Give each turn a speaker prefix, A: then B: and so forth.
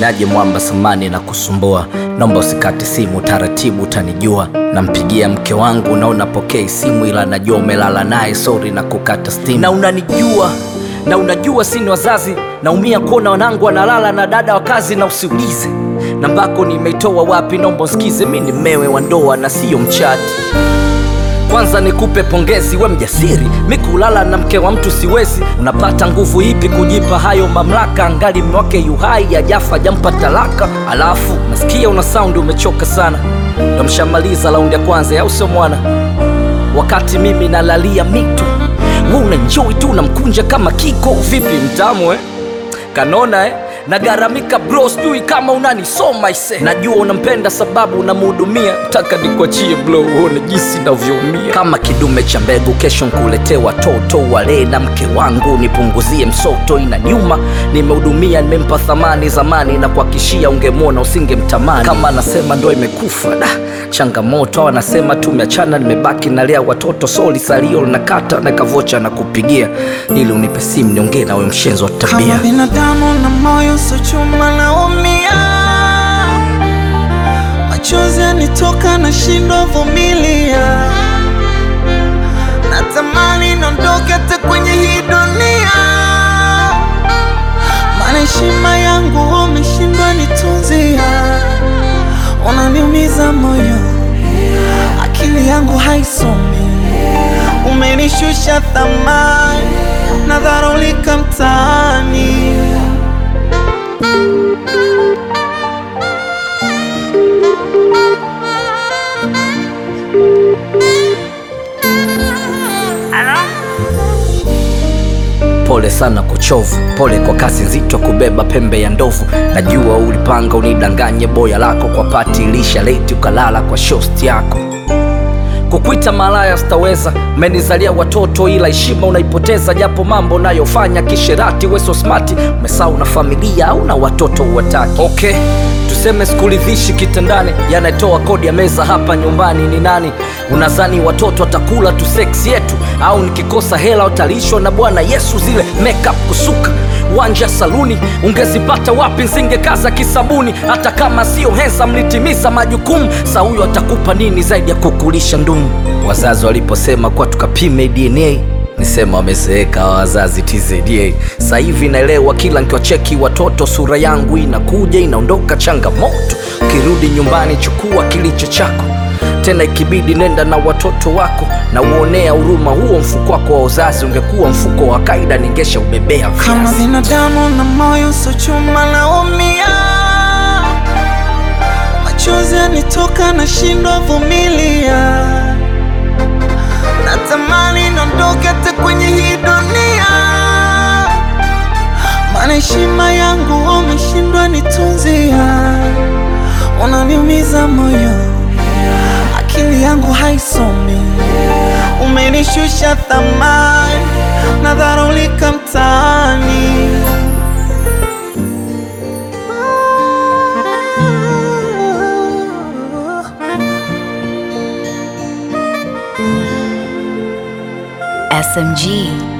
A: niaje mwamba samani na kusumbua, naomba usikate simu, taratibu utanijua. Nampigia mke wangu na unapokea simu, ila najua umelala naye, sori na kukata stimu. Na unanijua na unajua sini wazazi, naumia kuona wanangu wanalala na dada wa kazi, na usiulize nambako nimeitoa wapi, naomba usikize, mi ni mmewe wa ndoa na siyo mchati. Kwanza nikupe pongezi, we mjasiri, mi kulala na mke wa mtu siwezi. Unapata nguvu ipi kujipa hayo mamlaka, angali mme wake yuhai, ajafa jampa talaka. Alafu nasikia una saundi umechoka sana, ndo mshamaliza raundi ya kwanza, au sio mwana? Wakati mimi nalalia mito, we unanjoi tu unamkunja kama kiko. Vipi mtamu eh? kanona eh? nagaramika bro, sijui kama unanisoma ise. Najua unampenda sababu unamhudumia, taka nikuachie bro, uone jinsi navyoumia kama kidume cha mbegu. Kesho nkuletee watoto wale na mke wangu, nipunguzie msoto. Ina nyuma nimehudumia, nimempa thamani zamani, na kuhakishia ungemwona usingemtamani. Kama anasema ndo imekufa da changamoto, au anasema tumeachana, nimebaki nalea watoto, soli salio linakata na kavocha na kupigia, ili unipe simu niongee nawe, mshenzi wa tabia
B: Kama binadamu na moyo so chuma naumia, machozi yanitoka na shindo vumilia, natamani nondoke hata kwenye hii dunia, maana heshima yangu umeshindwa nitunzia, unaniumiza moyo, akili yangu haisomi, umenishusha thamani, nadharulika mtaani.
A: Pole sana kuchovu, pole kwa kasi nzito kubeba pembe ya ndovu. Najua ulipanga unidanganye boya lako kwa pati ilisha leti ukalala kwa shosti yako. Kukwita malaya sitaweza, umenizalia watoto ila heshima unaipoteza, japo mambo unayofanya kisherati. We so smart, umesahau na familia au na watoto uwataki. Okay, tuseme sikuridhishi kitandani, yanatoa kodi ya meza hapa nyumbani ni nani? Unazani watoto watakula tu seksi yetu, au nikikosa hela utalishwa na Bwana Yesu? Zile makeup kusuka wanja saluni ungezipata wapi? Nsingekaza kisabuni, hata kama sio hensa, mlitimiza majukumu. Sa huyo atakupa nini zaidi ya kukulisha ndumu? Wazazi waliposema kuwa tukapime DNA nisema wamezeeka hawa wazazi TZA. Sasa hivi naelewa, kila nkiwacheki watoto sura yangu inakuja inaondoka. Changamoto ukirudi nyumbani, chukua kilicho chako tena ikibidi nenda na watoto wako na uonea huruma. Huo mfuko wako wa uzazi ungekuwa mfuko wa kaida, ningesha ubebea
B: Kama
A: viazi.
B: binadamu na moyo so chuma naumia, machozi yanitoka na shindo vumilia, natamani nondoke hata kwenye hii dunia, maana heshima yangu umeshindwa nitunzia, unaniumiza moyo, akili yangu haisomi, umenishusha thamani, nadharulika mtaani.
C: SMG.